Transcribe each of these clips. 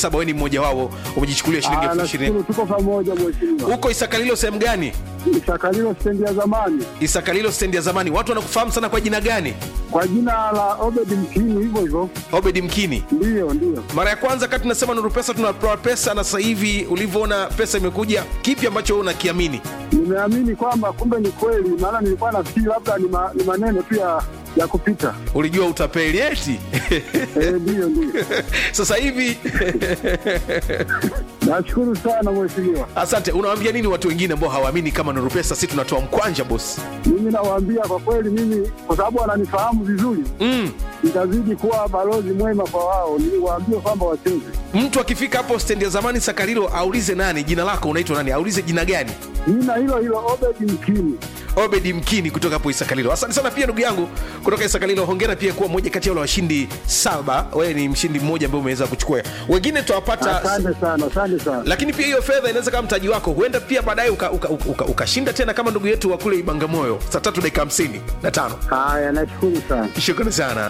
saba wewe ni mmoja wao umejichukulia shilingi Ah, elfu ishirini nashukuru tuko pamoja mheshimiwa. huko isakalilo sehemu gani Isakalilo stendi ya zamani isakalilo stendi ya zamani watu wanakufahamu sana kwa jina gani kwa jina la Obed Mkini, hivyo hivyo. obedi mkini Ndiyo, ndiyo. mara ya kwanza kati tunasema nuru pesa tunapewa pesa na sasa hivi ulivyoona pesa imekuja kipi ambacho wewe unakiamini Nimeamini kwamba kumbe ni kweli, maana nilikuwa nafikiri labda ni, ma, ni maneno tu ya ya kupita. ulijua utapeli eti Eh, Ndiyo, ndiyo. sasa hivi Nashukuru sana mheshimiwa. asante unawaambia nini watu wengine ambao hawaamini kama nuru pesa si tunatoa mkwanja bosi Mimi nawaambia kwa kweli, mimi kwa sababu wananifahamu vizuri, mm. nitazidi kuwa balozi mwema kwa wao, niwaambie kwamba wacheze. mtu akifika hapo stendi ya zamani sakarilo aulize nani jina lako unaitwa nani aulize jina gani Jina hilo hilo Obed Mkini. obedi mkini kutoka hapo isakalilo asante sana pia ndugu yangu kutoka isakalilo hongera pia kuwa mmoja kati ya wale washindi saba wewe ni mshindi mmoja ambaye umeweza kuchukua wengine tutawapata Asante sana, asante sana. lakini pia hiyo fedha inaweza kama mtaji wako huenda pia baadaye ukashinda uka, uka, uka, ukashinda tena kama ndugu yetu wa kule ibangamoyo saa tatu dakika hamsini na tano Haya, nashukuru sana. shukrani sana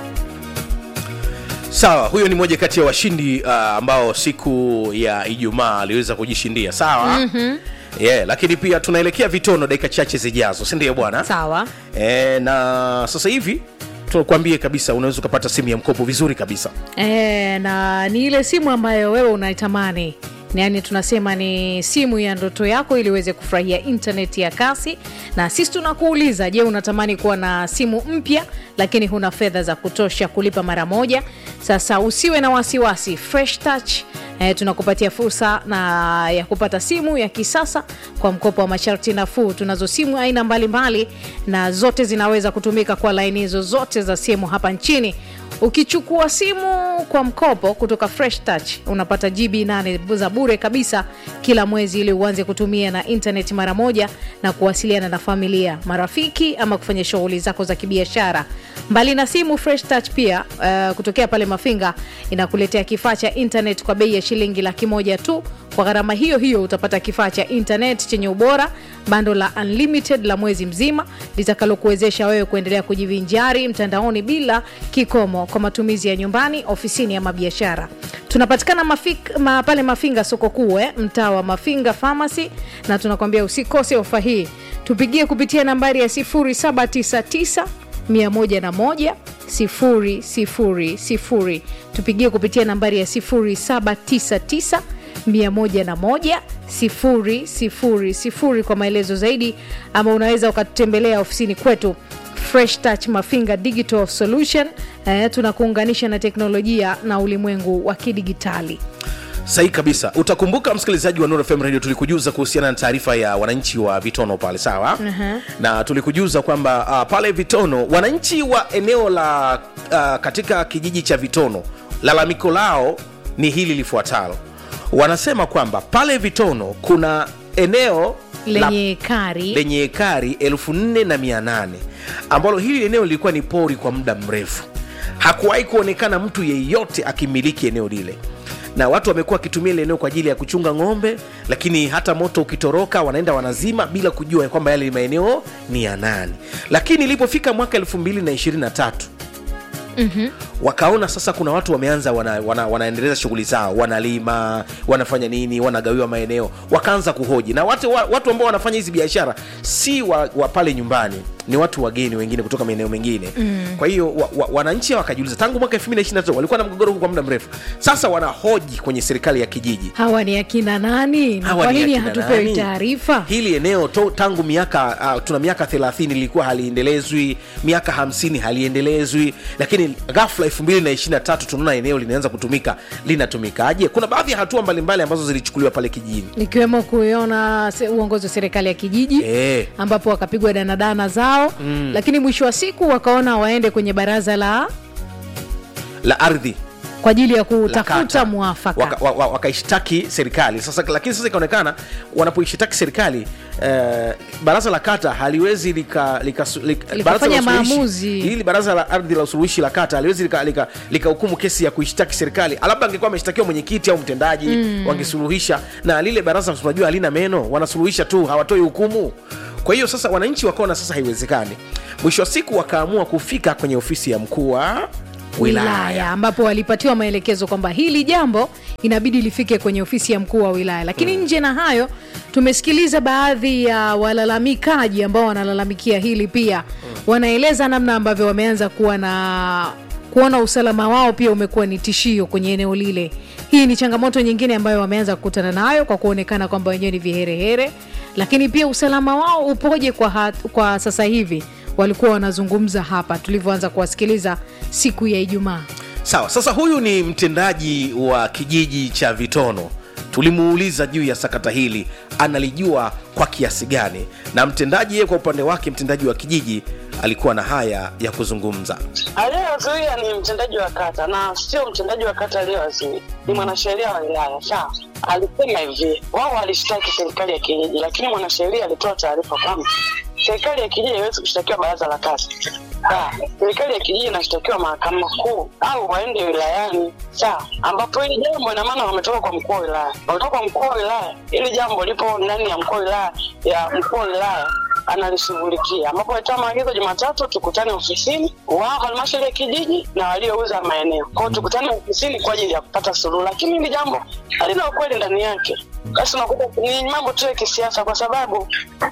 sawa huyo ni moja kati ya washindi uh, ambao siku ya ijumaa aliweza kujishindia sawa mm-hmm. yeah, lakini pia tunaelekea vitono dakika chache zijazo sindio bwana sawa e, na sasa hivi tunakuambia kabisa unaweza ukapata simu ya mkopo vizuri kabisa e, na ni ile simu ambayo wewe unaitamani yaani tunasema ni simu ya ndoto yako ili uweze kufurahia intaneti ya kasi na sisi tunakuuliza je unatamani kuwa na simu mpya lakini huna fedha za kutosha kulipa mara moja sasa usiwe na wasiwasi fresh touch eh, tunakupatia fursa na ya kupata simu ya kisasa kwa mkopo wa masharti nafuu tunazo simu aina mbalimbali na zote zinaweza kutumika kwa laini zozote za simu hapa nchini ukichukua simu kwa mkopo kutoka fresh touch unapata gb 8 za bure kabisa kila mwezi ili uanze kutumia na internet mara moja na kuwasiliana na familia marafiki ama kufanya shughuli zako za kibiashara mbali na simu fresh touch pia uh, kutokea pale mafinga inakuletea kifaa cha internet kwa bei ya shilingi laki moja tu kwa gharama hiyo hiyo utapata kifaa cha internet chenye ubora bando la unlimited la mwezi mzima litakalokuwezesha wewe kuendelea kujivinjari mtandaoni bila kikomo kwa matumizi ya nyumbani ofisini ama biashara tunapatikana mafik, ma, pale mafinga soko kuu eh, mtaa wa mafinga pharmacy na tunakwambia usikose ofa hii tupigie kupitia nambari ya 799 101 000 tupigie kupitia nambari ya 799 101 000 kwa maelezo zaidi ama unaweza ukatutembelea ofisini kwetu fresh touch mafinga digital solution eh, tunakuunganisha na teknolojia na ulimwengu wa kidigitali sahi kabisa utakumbuka msikilizaji wa Nuru FM radio tulikujuza kuhusiana na taarifa ya wananchi wa vitono pale sawa uh-huh. na tulikujuza kwamba uh, pale vitono wananchi wa eneo la uh, katika kijiji cha vitono lalamiko lao ni hili lifuatalo wanasema kwamba pale vitono kuna eneo lenye kari lenye ekari 4800 ambalo hili eneo lilikuwa ni pori kwa muda mrefu hakuwahi kuonekana mtu yeyote akimiliki eneo lile na watu wamekuwa wakitumia ile eneo kwa ajili ya kuchunga ng'ombe lakini hata moto ukitoroka wanaenda wanazima bila kujua kwamba yale maeneo ni ya nani lakini ilipofika mwaka 223 mm-hmm. wakaona sasa kuna watu wameanza wana, wana, wanaendeleza shughuli zao wanalima wanafanya nini wanagawiwa maeneo wakaanza kuhoji na watu, wa- watu ambao wanafanya hizi biashara si wa, wa pale nyumbani ni watu wageni wengine kutoka maeneo mengine mm. kwa hiyo wa, wa, wananchi wakajiuliza tangu mwaka 223 walikuwa na mgogoro huu kwa muda mrefu sasa wanahoji kwenye serikali ya kijiji hawa ni akina nani na Hawa kwa ni nini akina hatupewi nani? taarifa hili eneo to, tangu miaka uh, tuna miaka 30 lilikuwa haliendelezwi miaka 50 haliendelezwi lakini ghafla 223 tunaona eneo linaanza kutumika linatumikaje kuna baadhi ya hatua mbalimbali ambazo zilichukuliwa pale kijijini ikiwemo kuiona se- uongozi wa serikali ya kijiji Eh. ambapo wakapigwa danadana zao mm. lakini mwisho wa siku wakaona waende kwenye baraza la la ardhi kwa ajili ya la kutafuta kata. mwafaka Waka- wa- wa- wakaishtaki serikali sasa lakini sasa ikaonekana wanapoishtaki serikali eh, baraza la kata haliwezi lika, lika, lika, Likafanya baraza la usuluhishi- maamuzi. hili baraza la ardhi la usuluhishi la kata haliwezi likahukumu lika, lika likahukumu kesi ya kuishtaki serikali labda angekuwa ameshtakiwa mwenyekiti au mtendaji mm. wangesuluhisha na lile baraza tunajua halina meno wanasuluhisha tu hawatoi hukumu kwa hiyo sasa wananchi wakaona sasa haiwezekani mwisho wa siku wakaamua kufika kwenye ofisi ya mkuu wa wilaya wilaya ambapo walipatiwa maelekezo kwamba hili jambo inabidi lifike kwenye ofisi ya mkuu wa wilaya lakini nje na hayo tumesikiliza baadhi ya walalamikaji ambao wanalalamikia hili pia wanaeleza namna ambavyo wameanza kuwa na kuona usalama wao pia umekuwa ni tishio kwenye eneo lile hii ni changamoto nyingine ambayo wameanza kukutana nayo kwa kuonekana kwamba wenyewe ni viherehere lakini pia usalama wao upoje kwa, hat, kwa sasa hivi walikuwa wanazungumza hapa tulivyoanza kuwasikiliza siku ya ijumaa sawa sasa huyu ni mtendaji wa kijiji cha vitono tulimuuliza juu ya sakata hili analijua kwa kiasi gani na mtendaji yeye kwa upande wake mtendaji wa kijiji alikuwa na haya ya kuzungumza aliyewazuia ni mtendaji wa kata na sio mtendaji wa kata aliyewazuia ni mwanasheria wa wilaya sawa alisema hivi wao walishtaki serikali ya kijiji lakini mwanasheria alitoa taarifa kwamba serikali ya kijiji haiwezi kushtakiwa baraza la kata Sawa. serikali ya kijiji inashtakiwa mahakama kuu au waende wilayani sawa ambapo hili jambo ina maana wametoka kwa mkuu wa wilaya wametoka kwa mkuu wa wilaya hili jambo lipo ndani ya mkuu wa wilaya ya mkuu wa wilaya analishughulikia ambapo alitoa maagizo Jumatatu tukutane ofisini wao halmashauri ya kijiji na waliouza maeneo kwao, tukutane ofisini kwa ajili ya kupata suluhu, lakini hili jambo halina ukweli ndani yake. Basi unakuta ni mambo tu ya kisiasa, kwa sababu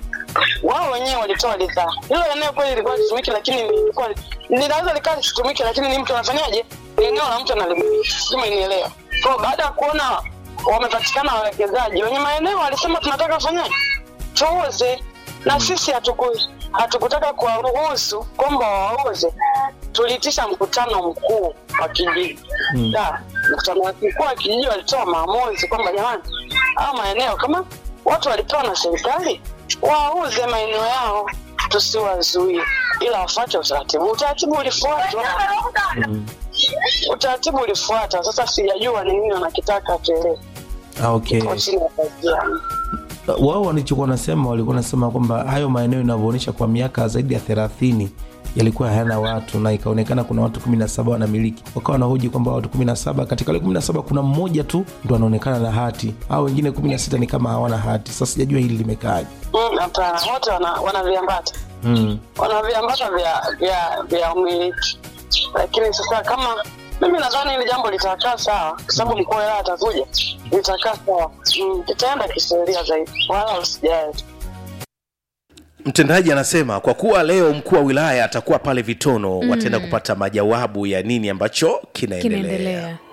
wao wenyewe walitoa ridhaa. Hilo eneo kweli lilikuwa litumiki, lakini lilikuwa linaweza likawa lisitumike, lakini ni mtu anafanyaje? Ni eneo la mtu analimiliki, sijui umenielewa. Kwa baada ya kuona wamepatikana wawekezaji wenye maeneo, walisema tunataka kufanyaje, tuuze na sisi hatuku hatukutaka kuwaruhusu kwamba wauze. Tuliitisha mkutano mkuu wa kijiji mm. mkutano wa mkuu wa kijiji walitoa maamuzi kwamba jamani, hao maeneo kama watu walipewa na serikali wauze maeneo yao, tusiwazuie, ila wafuate utaratibu. Utaratibu ulifuatwa mm. utaratibu ulifuata. Sasa sijajua ni nini wanakitaka tuelewe. Ah, okay. Kwa chini ya pazia. wao walichokuwa wanasema walikuwa wanasema kwamba hayo maeneo inavyoonyesha kwa miaka zaidi ya thelathini yalikuwa hayana watu na ikaonekana kuna watu kumi na saba wanamiliki wakawa wanahoji kwamba watu kumi na saba katika wale kumi na saba kuna mmoja tu ndo anaonekana na hati au wengine kumi na sita ni kama hawana hati sasa sijajua hili limekaaje Mm, Hapana, wote wana, wana viambata mm. wana viambata vya vya vya umiliki, lakini sasa kama mimi nadhani hili jambo litakaa sawa, kwa sababu mkuu wa wilaya atakuja, litakaa sawa, Mm, itaenda kisheria zaidi, wala usijali. mtendaji anasema kwa kuwa leo mkuu wa wilaya atakuwa pale vitono mm. wataenda kupata majawabu ya nini ambacho kinaendelea kinaendelea